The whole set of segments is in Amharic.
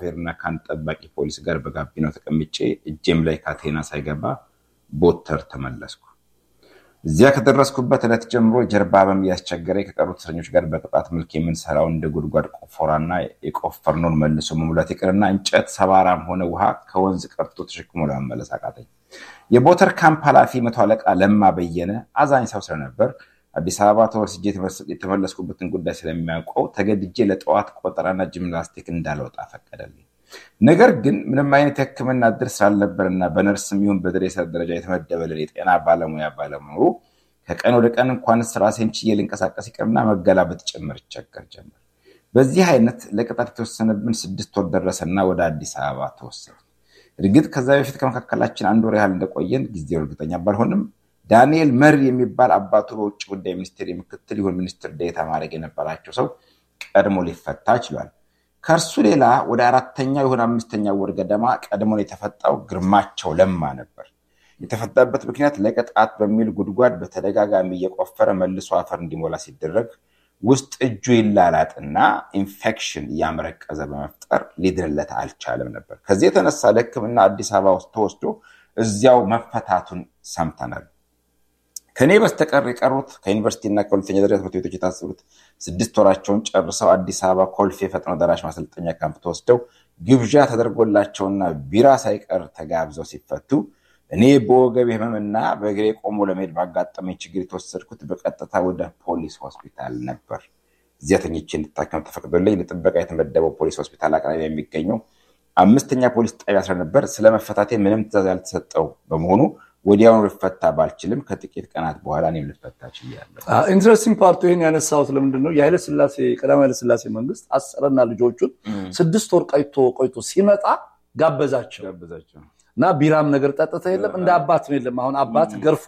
ሾፌርና ከአንድ ጠባቂ ፖሊስ ጋር በጋቢናው ተቀምጬ እጄም ላይ ካቴና ሳይገባ ቦተር ተመለስኩ። እዚያ ከደረስኩበት ዕለት ጀምሮ ጀርባ ህመም እያስቸገረኝ ከቀሩት እስረኞች ጋር በቅጣት መልክ የምንሰራው እንደ ጉድጓድ ቆፈራና የቆፈርነውን መልሶ መሙላት ይቅርና እንጨት ሰባራም ሆነ ውሃ ከወንዝ ቀርቶ ተሸክሞ ለመመለስ አቃተኝ። የቦተር ካምፕ ኃላፊ መቶ አለቃ ለማ በየነ አዛኝ ሰው ስለነበር አዲስ አበባ ተወስጄ የተመለስኩበትን ጉዳይ ስለሚያውቀው ተገድጄ ለጠዋት ቆጠራና ጂምናስቲክ እንዳልወጣ ፈቀደልኝ። ነገር ግን ምንም አይነት የሕክምና እድል ስላልነበርና በነርስም ይሁን በድሬሰር ደረጃ የተመደበልን የጤና ባለሙያ ባለመኖሩ ከቀን ወደ ቀን እንኳንስ ራሴን ችዬ ልንቀሳቀስ ይቅርና መገላበጥ ጭምር ይቸገር ጀመር። በዚህ አይነት ለቅጣት የተወሰነብን ስድስት ወር ደረሰና ወደ አዲስ አበባ ተወሰነ። እርግጥ ከዛ በፊት ከመካከላችን አንድ ወር ያህል እንደቆየን ጊዜው እርግጠኛ ባልሆንም ዳንኤል መር የሚባል አባቱ በውጭ ጉዳይ ሚኒስቴር የምክትል ይሁን ሚኒስትር ዴኤታ ማድረግ የነበራቸው ሰው ቀድሞ ሊፈታ ችሏል። ከእርሱ ሌላ ወደ አራተኛው ይሁን አምስተኛ ወር ገደማ ቀድሞን የተፈጣው ግርማቸው ለማ ነበር። የተፈታበት ምክንያት ለቅጣት በሚል ጉድጓድ በተደጋጋሚ እየቆፈረ መልሶ አፈር እንዲሞላ ሲደረግ ውስጥ እጁ ይላላጥና ኢንፌክሽን እያመረቀዘ በመፍጠር ሊድንለት አልቻለም ነበር። ከዚህ የተነሳ ለሕክምና አዲስ አበባ ውስጥ ተወስዶ እዚያው መፈታቱን ሰምተናል። ከእኔ በስተቀር የቀሩት ከዩኒቨርሲቲና ከሁለተኛ ደረጃ ትምህርት ቤቶች የታሰሩት ስድስት ወራቸውን ጨርሰው አዲስ አበባ ኮልፌ ፈጥኖ ደራሽ ማሰልጠኛ ካምፕ ተወስደው ግብዣ ተደርጎላቸውና ቢራ ሳይቀር ተጋብዘው ሲፈቱ እኔ በወገብ ህመምና በእግሬ ቆሞ ለመሄድ ባጋጠመኝ ችግር የተወሰድኩት በቀጥታ ወደ ፖሊስ ሆስፒታል ነበር። እዚያ ተኝቼ እንድታከም ተፈቅዶልኝ ለጥበቃ የተመደበው ፖሊስ ሆስፒታል አቅራቢያ የሚገኘው አምስተኛ ፖሊስ ጣቢያ ስለነበር ስለመፈታቴ ምንም ትዕዛዝ ያልተሰጠው በመሆኑ ወዲያውኑ ልፈታ ባልችልም ከጥቂት ቀናት በኋላ እኔም ልፈታ ችያለሁ። ኢንትረስቲንግ ፓርቱ ይህን ያነሳሁት ለምንድን ነው የኃይለ ስላሴ ቀዳማዊ ኃይለ ስላሴ መንግስት አሰረና ልጆቹን ስድስት ወር ቆይቶ ቆይቶ ሲመጣ ጋበዛቸው እና ቢራም ነገር ጠጥተ የለም እንደ አባት ነው የለም። አሁን አባት ገርፎ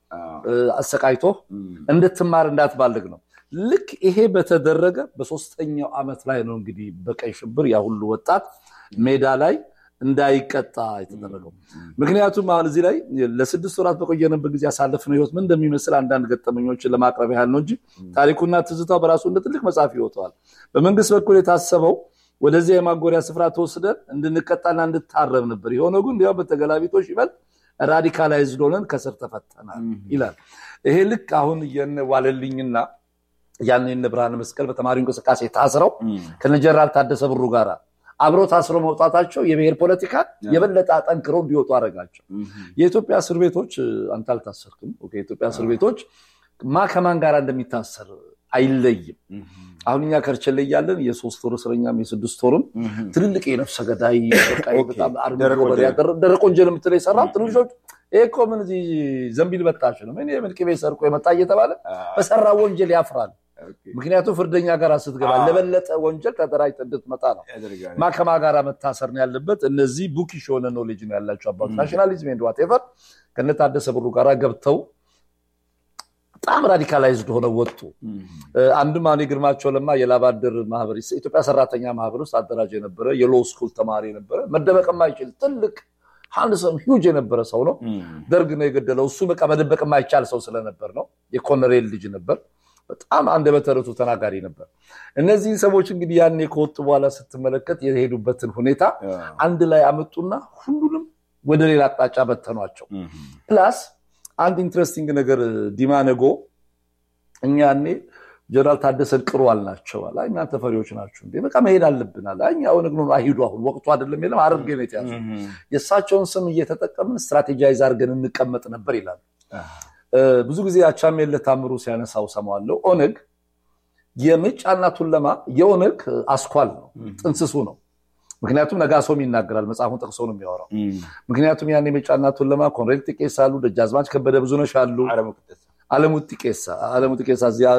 አሰቃይቶ እንድትማር እንዳትባልግ ነው። ልክ ይሄ በተደረገ በሶስተኛው ዓመት ላይ ነው እንግዲህ በቀይ ሽብር ያ ሁሉ ወጣት ሜዳ ላይ እንዳይቀጣ የተደረገው። ምክንያቱም አሁን እዚህ ላይ ለስድስት ወራት በቆየንበት ጊዜ ያሳለፍነው ህይወት ምን እንደሚመስል አንዳንድ ገጠመኞችን ለማቅረብ ያህል ነው እንጂ ታሪኩና ትዝታው በራሱ እንደ ትልቅ መጽሐፍ ይወጣዋል። በመንግስት በኩል የታሰበው ወደዚያ የማጎሪያ ስፍራ ተወስደን እንድንቀጣና እንድታረብ ነበር። የሆነው ግን እንዲያው በተገላቢጦሽ ይበል ራዲካላይዝድ ሆነን ከስር ተፈተናል ይላል። ይሄ ልክ አሁን የነ ዋለልኝና ያን የነ ብርሃነ መስቀል በተማሪው እንቅስቃሴ ታስረው ከነ ጀነራል ታደሰ ብሩ ጋር አብረው ታስረው መውጣታቸው የብሔር ፖለቲካ የበለጠ አጠንክረው እንዲወጡ አደረጋቸው። የኢትዮጵያ እስር ቤቶች አንተ አልታሰርክም። የኢትዮጵያ እስር ቤቶች ማ ከማን ጋር እንደሚታሰር አይለይም። አሁን እኛ ከርቸሌ እያለን የሶስት ወር እስረኛም የስድስት ወርም ትልልቅ የነፍሰ ገዳይ ደረቅ ወንጀል የምትለው የሰራ ትንሾች ይሄ እኮ ምን እዚህ ዘንቢል በጣች ነው ምን የምልቅ ቤት ሰርቆ የመጣ እየተባለ በሰራ ወንጀል ያፍራል። ምክንያቱም ፍርደኛ ጋር ስትገባ ለበለጠ ወንጀል ተደራጅተህ እንድትመጣ ነው። ማከማ ጋር መታሰር ነው ያለበት። እነዚህ ቡኪሽ የሆነ ኖሌጅ ነው ያላቸው አባቱ ናሽናሊዝም ኤንድ ዋቴቨር ከነታደሰ ብሩ ጋር ገብተው በጣም ራዲካላይዝድ ሆነው ወጡ። አንድም አሁን የግርማቸው ለማ የላባደር ማህበር ኢትዮጵያ ሰራተኛ ማህበር ውስጥ አደራጅ የነበረ የሎ ስኩል ተማሪ የነበረ መደበቅ የማይችል ትልቅ ሃንድሰም ሂውጅ የነበረ ሰው ነው። ደርግ ነው የገደለው። እሱ በቃ መደበቅ የማይቻል ሰው ስለነበር ነው። የኮሎኔል ልጅ ነበር። በጣም አንደበተ ርቱዕ ተናጋሪ ነበር። እነዚህን ሰዎች እንግዲህ ያኔ ከወጡ በኋላ ስትመለከት የሄዱበትን ሁኔታ አንድ ላይ አመጡና ሁሉንም ወደ ሌላ አቅጣጫ በተኗቸው። ፕላስ አንድ ኢንትረስቲንግ ነገር ዲማ ነጎ እኛ ያኔ ጀነራል ታደሰን ቅሩ አልናቸው። አይ እናንተ ፈሪዎች ናችሁ እንዴ? በቃ መሄድ አለብን አለ። እኛ ኦነግ ነው አይሂዱ፣ አሁን ወቅቱ አይደለም፣ የለም ሐረርጌ ነው የተያዙ። የእሳቸውን ስም እየተጠቀምን ስትራቴጃይዝ አድርገን እንቀመጥ ነበር ይላሉ። ብዙ ጊዜ አቻምየለህ ታምሩ ሲያነሳው ሰማዋለሁ። ኦነግ የሜጫና ቱለማ የኦነግ አስኳል ነው፣ ጥንስሱ ነው። ምክንያቱም ነጋሶም ይናገራል፣ መጽሐፉን ጠቅሶ ነው የሚያወራው። ምክንያቱም ያን የሜጫና ቱለማ ኮሎኔል ጢቄሳ አሉ፣ ደጃዝማች ከበደ ብዙነሽ አሉ፣ አለሙ ጢቄሳ አለሙ ጢቄሳ እዚያ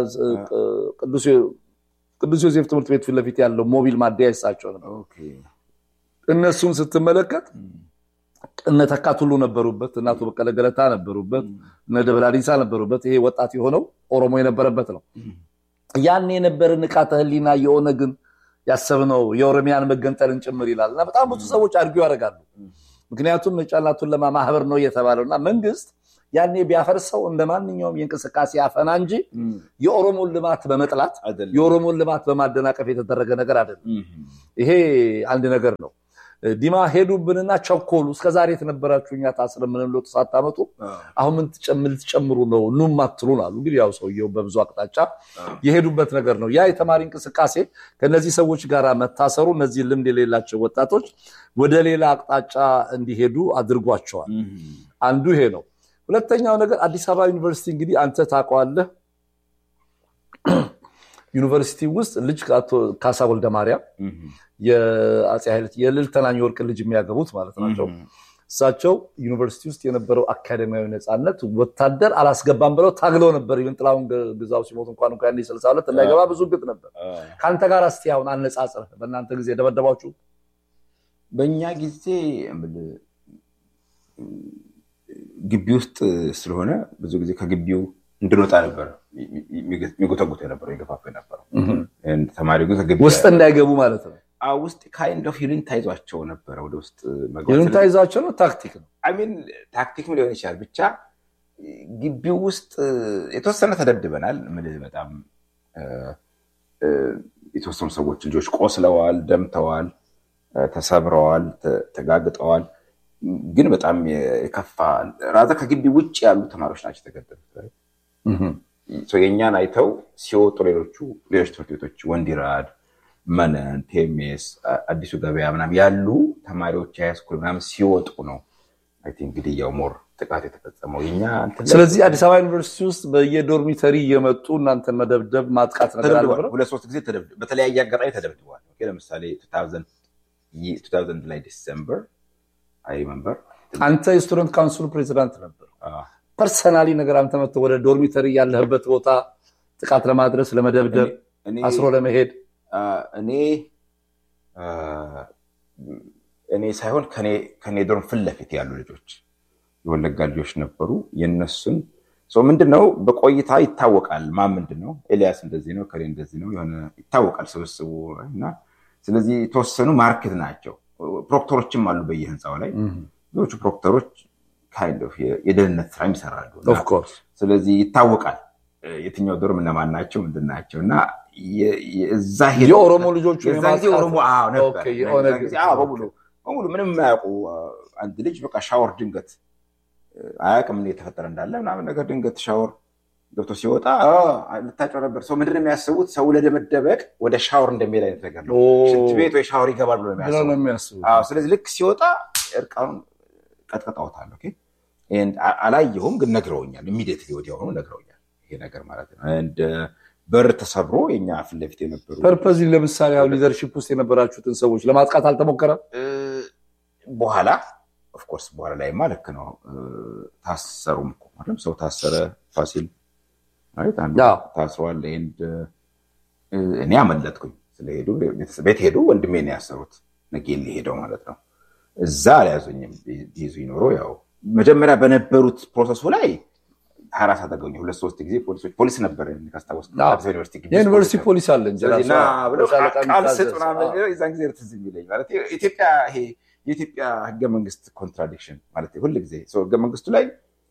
ቅዱስ ዮሴፍ ትምህርት ቤት ፊት ለፊት ያለው ሞቢል ማደያ ይሳቸው ነበር። እነሱን ስትመለከት እነ ተካት ሁሉ ነበሩበት፣ እነ አቶ በቀለ ገለታ ነበሩበት፣ እነ ደበላ ዲንሳ ነበሩበት። ይሄ ወጣት የሆነው ኦሮሞ የነበረበት ነው። ያን የነበረ ንቃተ ህሊና የኦነግን ያሰብነው የኦሮሚያን መገንጠልን ጭምር ይላል እና በጣም ብዙ ሰዎች አድርገው ያደርጋሉ። ምክንያቱም ሜጫና ቱለማ ማህበር ነው እየተባለው እና መንግስት ያኔ ቢያፈርሰው እንደ ማንኛውም የእንቅስቃሴ አፈና እንጂ የኦሮሞን ልማት በመጥላት የኦሮሞን ልማት በማደናቀፍ የተደረገ ነገር አይደለም። ይሄ አንድ ነገር ነው። ዲማ ሄዱብንና ቸኮሉ። እስከዛሬ የተነበራችሁ እኛ ታስረ ምንም ለውጥ ሳታመጡ አሁን ምን ልትጨምሩ ነው ኑም አትሉን አሉ። እንግዲህ ያው ሰውየው በብዙ አቅጣጫ የሄዱበት ነገር ነው። ያ የተማሪ እንቅስቃሴ ከነዚህ ሰዎች ጋር መታሰሩ እነዚህ ልምድ የሌላቸው ወጣቶች ወደ ሌላ አቅጣጫ እንዲሄዱ አድርጓቸዋል። አንዱ ይሄ ነው። ሁለተኛው ነገር አዲስ አበባ ዩኒቨርሲቲ እንግዲህ አንተ ታውቀዋለህ። ዩኒቨርሲቲ ውስጥ ልጅ ካሳ ወልደ ማርያም የአፄ ኃይለ የልዕልት ተናኝ ወርቅ ልጅ የሚያገቡት ማለት ናቸው። እሳቸው ዩኒቨርሲቲ ውስጥ የነበረው አካደሚያዊ ነፃነት ወታደር አላስገባም ብለው ታግለው ነበር። ይህን ጥላሁን ግዛው ሲሞት እንኳን እንኳ ስልሳ ሁለት እንዳይገባ ብዙ ግጥ ነበር። ከአንተ ጋር እስቲ አሁን አነጻጽረህ በእናንተ ጊዜ ደበደባችሁ? በእኛ ጊዜ ግቢ ውስጥ ስለሆነ ብዙ ጊዜ ከግቢው እንድንወጣ ነበር የሚጎተጉት የነበረው የገፋፋ የነበረው ተማሪ ውስጥ እንዳይገቡ ማለት ነው። ውስጥ ካይንድ ኦፍ ዩኒታ ይዟቸው ነበረ ወደ ውስጥ ዩኒታ ይዟቸው ነው። ታክቲክ ነው። አሚን ታክቲክም ሊሆን ይችላል። ብቻ ግቢው ውስጥ የተወሰነ ተደብድበናል። ምን በጣም የተወሰኑ ሰዎች ልጆች ቆስለዋል፣ ደምተዋል፣ ተሰብረዋል፣ ተጋግጠዋል። ግን በጣም የከፋ ራዛ ከግቢ ውጭ ያሉ ተማሪዎች ናቸው የተገደሉት። የእኛን አይተው ሲወጡ ሌሎቹ ሌሎች ትምህርት ቤቶች ወንዲራድ፣ መነን፣ ቴሜስ፣ አዲሱ ገበያ ምናምን ያሉ ተማሪዎች ሃይስኩል ምናምን ሲወጡ ነው እንግዲህ ያው ሞር ጥቃት የተፈጸመው የኛ። ስለዚህ አዲስ አበባ ዩኒቨርሲቲ ውስጥ በየዶርሚተሪ እየመጡ እናንተን መደብደብ ማጥቃት ነገር አልነበረ? ሁለት ሶስት ጊዜ በተለያየ አጋጣሚ ተደብድበዋል። ለምሳሌ ቱ ታውዘንድ ላይ ዲሰምበር አይ መንበር አንተ የስቱደንት ካውንስሉ ፕሬዚዳንት ነበር። ፐርሰናሊ ነገር አንተ መጥተህ ወደ ዶርሚተሪ ያለህበት ቦታ ጥቃት ለማድረስ ለመደብደብ፣ አስሮ ለመሄድ እኔ እኔ ሳይሆን ከኔ ዶርም ፊት ለፊት ያሉ ልጆች የወለጋ ልጆች ነበሩ። የነሱን ምንድነው በቆይታ ይታወቃል። ማን ምንድን ነው ኤልያስ እንደዚህ ነው ከሌ እንደዚህ ነው የሆነ ይታወቃል ስብስቡ እና ስለዚህ የተወሰኑ ማርኬት ናቸው። ፕሮክተሮችም አሉ በየህንፃው ላይ ብዙዎቹ ፕሮክተሮች የደህንነት ስራ ይሰራሉ። ስለዚህ ይታወቃል የትኛው ዶርም እነማን ናቸው ምንድን ናቸው እና እዛ የኦሮሞ ልጆቹ በሙሉ ምንም የማያውቁ አንድ ልጅ በቃ ሻወር ድንገት አያውቅም የተፈጠረ እንዳለ ምናምን ነገር ድንገት ሻወር ገብቶ ሲወጣ ልታጨው ነበር። ሰው ምንድን ነው የሚያስቡት? ሰው ለመደበቅ ወደ ሻወር እንደሚሄድ አይነት ነገር ነው። ሽንት ቤት ወይ ሻወር ይገባል ብሎ የሚያስቡት። ስለዚህ ልክ ሲወጣ እርቃኑን ቀጥቀጣውታል። አላየሁም፣ ግን ነግረውኛል። ኢሚዲየትሊ ወዲያውኑ ነግረውኛል። ይሄ ነገር ማለት ነው። በር ተሰብሮ የኛ ፊት ለፊት የነበሩ ፐርፐዝ ለምሳሌ አሁን ሊደርሺፕ ውስጥ የነበራችሁትን ሰዎች ለማጥቃት አልተሞከረም? በኋላ ኦፍኮርስ በኋላ ላይማ ልክ ነው። ታሰሩም እኮ ማለት ሰው ታሰረ። ፋሲል ታስሯል። እኔ አመለጥኩኝ። ስለሄዱ ቤት ሄዱ። ወንድሜ ነው ያሰሩት። ነጌሌ ሄደው ማለት ነው። እዛ አልያዙኝም። ቢይዙኝ ኖሮ ያው መጀመሪያ በነበሩት ፕሮሰሱ ላይ ሀራስ አደረገኝ። ሁለት ሶስት ጊዜ ፖሊሶች ፖሊስ ነበር ካስታወስ የዩኒቨርሲቲ ፖሊስ አለ እንጂ ቃል ስጥ የዛን ጊዜ ትዝ የሚለኝ ማለት ኢትዮጵያ ይሄ የኢትዮጵያ ህገ መንግስት ኮንትራዲክሽን ማለት ሁል ጊዜ ህገ መንግስቱ ላይ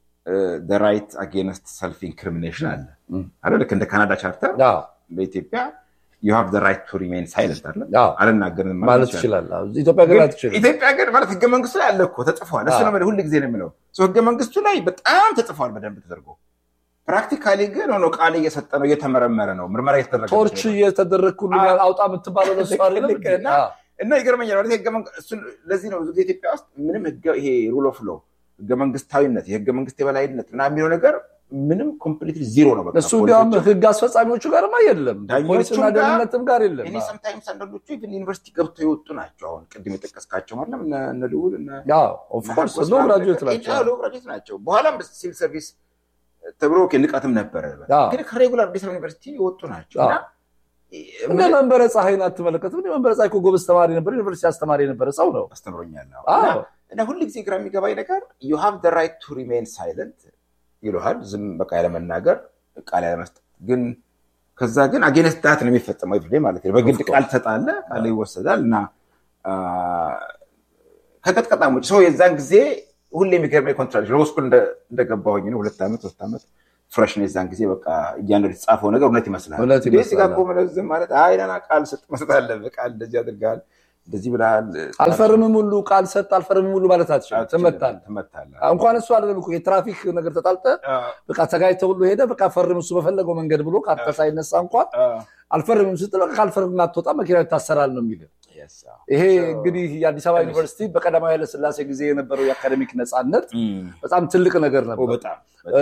ራይት አጌንስት ሰልፍ ኢንክሪሚኔሽን አለ አለ ልክ እንደ ካናዳ ቻርተር በኢትዮጵያ ዩ ሃቭ ራይት ቱ ሪሜን ሳይለንት አለ አልናገርም ማለት ይችላል። ኢትዮጵያ ግን አትችልም። ኢትዮጵያ ግን ማለት ህገ መንግስቱ ላይ አለ እኮ ተጽፏል። እሱ ነው ሁል ጊዜ ነው የምለው ህገ መንግስቱ ላይ በጣም ተጽፏል በደንብ ተደርጎ ፕራክቲካሊ ግን ሆኖ ቃል እየሰጠ ነው፣ እየተመረመረ ነው፣ ምርመራ እየተደረገ ቶርች እየተደረገ ሁሉ አውጣ የምትባለው ለሱ እና ይገርመኛል ማለት ህገ ለዚህ ነው ኢትዮጵያ ውስጥ ምንም ይሄ ሩል ኦፍ ሎው ህገ መንግስታዊነት የህገ መንግስት የበላይነት ምናምን የሚለው ነገር ምንም ኮምፕሊትሊ ዚሮ ነው። እሱ እንዲያውም ህግ አስፈጻሚዎቹ ጋርማ የለም፣ ፖሊስና ደህንነትም ጋር የለም። እኔ ሰምታይምስ አንዳንዶቹ ኢቭን ዩኒቨርሲቲ ገብቶ የወጡ ናቸው። አሁን ቅድም የጠቀስካቸው ማለት እነ ልዑል ሎ ግራጁዌት ናቸው። በኋላም ሲቪል ሰርቪስ ተብሎ ንቀትም ነበረ፣ ግን ከሬጉላር አዲስ አበባ ዩኒቨርሲቲ የወጡ ናቸው እና እንደ መንበረ ፀሐይን አትመለከትም? መንበረ ፀሐይ እኮ ጎበዝ ተማሪ ነበር፣ ዩኒቨርሲቲ አስተማሪ የነበረ ሰው ነው። አስተምሮኛል። እና ሁል ጊዜ ግራ የሚገባኝ ነገር ዩ ሃቭ ደ ራይት ቱ ሪሜን ሳይለንት ይሉሃል። ዝም በቃ ያለመናገር ቃል ያለመስጠት ግን ከዛ ግን አጌነስት ዳት ነው የሚፈጸመው ኤቭሪዴ ማለት ነው። በግድ ቃል ትሰጣለህ፣ ቃል ይወሰዳል እና ከቀጥቀጣም ውጭ ሰው የዛን ጊዜ ሁሌ የሚገርመኝ ኮንትራክሽን ሎ ስኩል እንደገባሁኝ ነው ሁለት ዓመት ሶስት ዓመት ፍሬሽ ነው። የዛን ጊዜ በቃ እያንዳንዱ የተጻፈው ነገር እውነት ይመስላል። እውነት እንዴ ይመስላል። እዚህ ጋር እኮ መለዝም ማለት አይ ደህና ቃል ስጥ መስጠት አለብህ። ቃል እንደዚህ አድርገሃል፣ እንደዚህ ብለሃል፣ አልፈርምም ሁሉ ቃል ሰጥ አልፈርምም ሁሉ ማለት አትችልም። ትመታለህ። ትመታለህ። እንኳን እሱ አይደለም እኮ የትራፊክ ነገር ተጣልጠ በቃ ተጋጭተህ ሁሉ ሄደ በቃ ፈርም እሱ በፈለገው መንገድ ብሎ ካንተ ሳይነሳ እንኳን አልፈርምም ስትል በቃ ካልፈርም አትወጣ መኪና ይታሰራል ነው የሚል ይሄ እንግዲህ የአዲስ አበባ ዩኒቨርሲቲ በቀዳማዊ ኃይለሥላሴ ጊዜ የነበረው የአካደሚክ ነፃነት በጣም ትልቅ ነገር ነበር። በጣም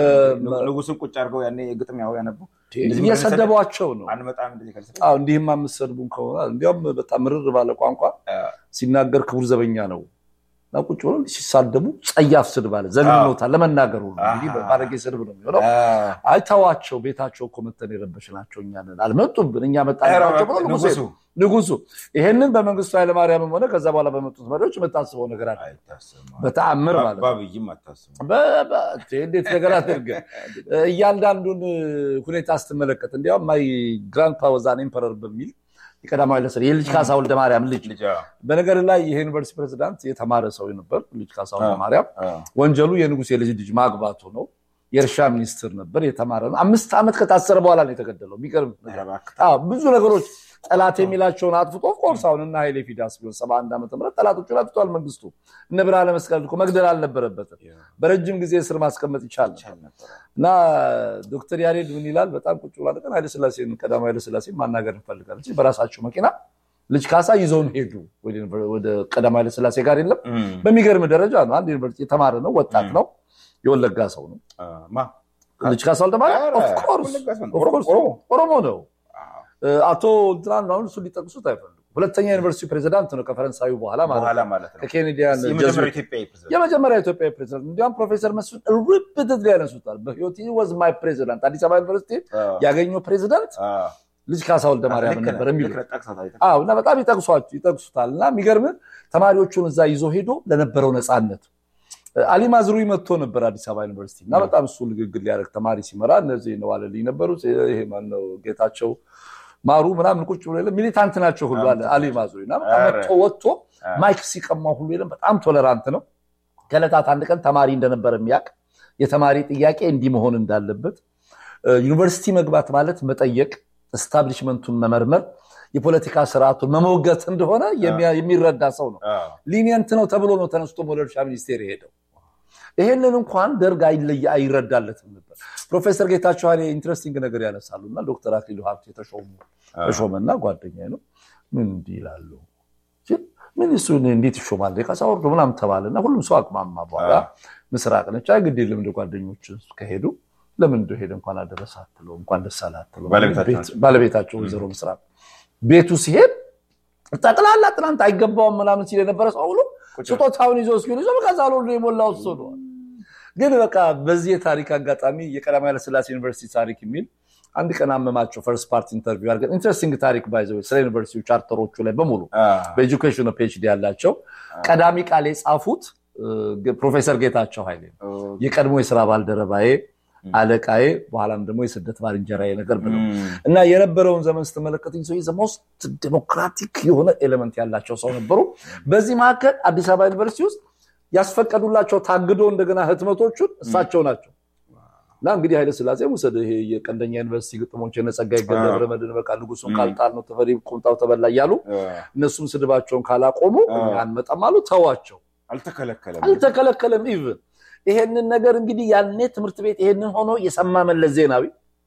ንጉስን ቁጭ አድርገው ያኔ ግጥም ያው ያነቡ እየሰደቧቸው ነው። አንመጣም እንደዚህ ካልሰ አዎ እንዲህማ የምትሰድቡን ከሆነ እንዲያውም በጣም ምርር ባለ ቋንቋ ሲናገር ክቡር ዘበኛ ነው እና ቁጭ ብሎ ሲሳደቡ ጸያፍ ስድብ አለ። ዘግኖታል ለመናገር ሁሉ እንዲህ ባለጌ ስድብ ነው የሚሆነው። አይተዋቸው ቤታቸው እኮ መተን የረበሽናቸው እኛ ነን። አልመጡብን እኛ መጣናቸው ብሎ ንጉሱ ንጉሱ ንጉሱ ይሄንን በመንግስቱ ኃይለማርያምም ሆነ ከዛ በኋላ በመጡት መሪዎች የምታስበው ነገር አለ በተአምር ማለት ነው። ባብይም አታስቡ በ- በ- እንዴት ነገር አድርገህ እያንዳንዱን ሁኔታ ስትመለከት እንዲያውም ማይ ግራንድ ፓወዛን ኤምፐረር በሚል የቀዳማዊ ኃይለ ሥላሴ የልጅ ካሳ ወልደ ማርያም ልጅ ልጅ በነገር ላይ ይሄ ዩኒቨርሲቲ ፕሬዚዳንት የተማረ ሰው ነበር። ልጅ ካሳ ወልደ ማርያም ወንጀሉ የንጉሥ የልጅ ልጅ ማግባቱ ነው። የእርሻ ሚኒስትር ነበር፣ የተማረ ነው። አምስት ዓመት ከታሰረ በኋላ ነው የተገደለው። የሚገርም ነገር። አዎ፣ ብዙ ነገሮች ጠላት የሚላቸውን አጥፍቶ ኦፍኮርስ አሁን እና ኃይሌ ፊዳስ ቢሆን ሰባ አንድ ዓመተ ምህረት ጠላቶቹን አጥፍቷል። መንግስቱ እነ ብርሃነ መስቀል እኮ መግደል አልነበረበትም። በረጅም ጊዜ እስር ማስቀመጥ ይቻል ነበር። እና ዶክተር ያሬድ ምን ይላል? በጣም ቁጭ ብላ ቀን ኃይለስላሴን ቀዳማዊ ኃይለስላሴን ማናገር እንፈልጋለን። በራሳቸው መኪና ልጅ ካሳ ይዘውን ሄዱ ወደ ቀዳማዊ ኃይለስላሴ ጋር የለም። በሚገርም ደረጃ ነው። አንድ ዩኒቨርሲቲ የተማረ ነው፣ ወጣት ነው፣ የወለጋ ሰው ነው። ልጅ ካሳ ወልደማርያም ኦፍኮርስ ኦሮሞ ነው። አቶ እንትናን አሁን እሱ ሊጠቅሱት አይፈልጉም። ሁለተኛ ዩኒቨርሲቲ ፕሬዚዳንት ነው ከፈረንሳዩ በኋላ በኋላ ማለት ማለት ነው። ከኬኔዲያን የመጀመሪያው ኢትዮጵያዊ ፕሬዝዳንት የመጀመሪያ ኢትዮጵያዊ ፕሬዚዳንት እንዲያውም ፕሮፌሰር መስፍን ርብትት ያነሱታል። በህይወት ወዝ ማይ ፕሬዚዳንት አዲስ አበባ ዩኒቨርሲቲ ያገኘው ፕሬዚዳንት ልጅ ካሳ ወልደ ማርያም ነበር የሚሉ አዎ እና በጣም ይጠቅሷቸው ይጠቅሱታል። እና የሚገርም ተማሪዎቹን እዛ ይዞ ሄዶ ለነበረው ነፃነት አሊ ማዝሩይ መጥቶ ነበር አዲስ አበባ ዩኒቨርሲቲ እና በጣም እሱ ንግግር ሊያደርግ ተማሪ ሲመራ እነዚህ ነው አለልኝ ነበሩት። ይሄ ማነው ጌታቸው ማሩ ምናምን ቁጭ ብሎ የለም ሚሊታንት ናቸው ሁሉ አለ አሊ ማዝሩይ እና በጣም መጥቶ ወጥቶ ማይክ ሲቀማው ሁሉ የለም በጣም ቶለራንት ነው። ከዕለታት አንድ ቀን ተማሪ እንደነበረ የሚያውቅ የተማሪ ጥያቄ እንዲህ መሆን እንዳለበት ዩኒቨርሲቲ መግባት ማለት መጠየቅ፣ እስታብሊሽመንቱን መመርመር፣ የፖለቲካ ስርዓቱን መሞገት እንደሆነ የሚረዳ ሰው ነው። ሊኒየንት ነው ተብሎ ነው ተነስቶ ወደ እርሻ ሚኒስቴር የሄደው። ይሄንን እንኳን ደርግ አይረዳለትም ነበር። ፕሮፌሰር ጌታቸው ኃይሌ ኢንትረስቲንግ ነገር ያነሳሉ እና ዶክተር አክሊሉ ሀብቴ ተሾመና ጓደኛ ነው ምን እንዲህ ይላሉ ምን እሱ እንዴት ይሾማል ካሳ ወርዶ ምናምን ተባለና ሁሉም ሰው አቅማማ። በኋላ ምስራቅ ነች አይ ግድ የለም እንደ ጓደኞች ከሄዱ ለምን እንደ ሄደ እንኳን አደረሰ አትለው እንኳን ደስ አለ አትለው ባለቤታቸው ወይዘሮ ምስራቅ ቤቱ ሲሄድ ጠቅላላ ትናንት አይገባውም ምናምን ሲል የነበረ ሰው ሁሉ ስጦታውን ይዞ እስኪሉ ይዞ በቃ ዛሎ የሞላው እሱ ነው። ግን በቃ በዚህ የታሪክ አጋጣሚ የቀዳማዊ ኃይለሥላሴ ዩኒቨርሲቲ ታሪክ የሚል አንድ ቀን አመማቸው ፈርስት ፓርት ኢንተርቪው አድርገን ኢንትረስቲንግ ታሪክ ባይዘ ስለ ዩኒቨርሲቲ ቻርተሮቹ ላይ በሙሉ በኤጁኬሽን ፒኤችዲ ያላቸው ቀዳሚ ቃል የጻፉት ፕሮፌሰር ጌታቸው ኃይሌ የቀድሞ የስራ ባልደረባዬ አለቃዬ በኋላም ደግሞ የስደት ባልንጀራዬ ነገር ብለው እና የነበረውን ዘመን ስትመለከት ሰው ሞስት ዴሞክራቲክ የሆነ ኤሌመንት ያላቸው ሰው ነበሩ። በዚህ መካከል አዲስ አበባ ዩኒቨርሲቲ ውስጥ ያስፈቀዱላቸው ታግዶ እንደገና ህትመቶቹን እሳቸው ናቸው። እና እንግዲህ ኃይለሥላሴ ውሰድ ይሄ የቀንደኛ ዩኒቨርሲቲ ግጥሞች የነጸጋዬ ገብረመድህን በቃ ንጉሱን ካልጣል ነው ተፈሪ ቁምጣው ተበላ እያሉ እነሱም ስድባቸውን ካላቆሙ አንመጣም አሉ። ተዋቸው። አልተከለከለም አልተከለከለም ኢቭን ይሄንን ነገር እንግዲህ ያኔ ትምህርት ቤት ይሄንን ሆኖ የሰማ መለስ ዜናዊ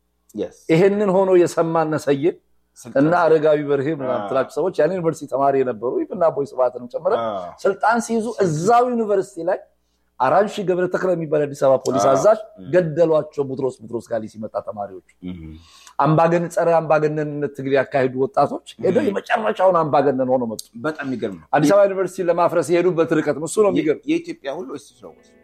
ይሄንን ሆኖ የሰማ ነሰዬ እና አረጋዊ በርሄ ምናምን ትላቸው ሰዎች ያን ዩኒቨርሲቲ ተማሪ የነበሩ እና ቦይ ስብሐትንም ጨምረ ስልጣን ሲይዙ እዛው ዩኒቨርሲቲ ላይ አራንሺ ገብረ ተክለ የሚባል አዲስ አበባ ፖሊስ አዛዥ ገደሏቸው። ቡትሮስ ቡትሮስ ጋር ሲመጣ ተማሪዎች አምባገን ጸረ አምባገነንነት ትግል ያካሄዱ ወጣቶች ሄደው የመጨረሻውን አምባገነን ሆኖ መጡ። በጣም የሚገርም ነው። አዲስ አበባ ዩኒቨርሲቲ ለማፍረስ የሄዱበት ርቀት እሱ ነው የሚገርም። የኢትዮጵያ ሁሉ እሱ ነው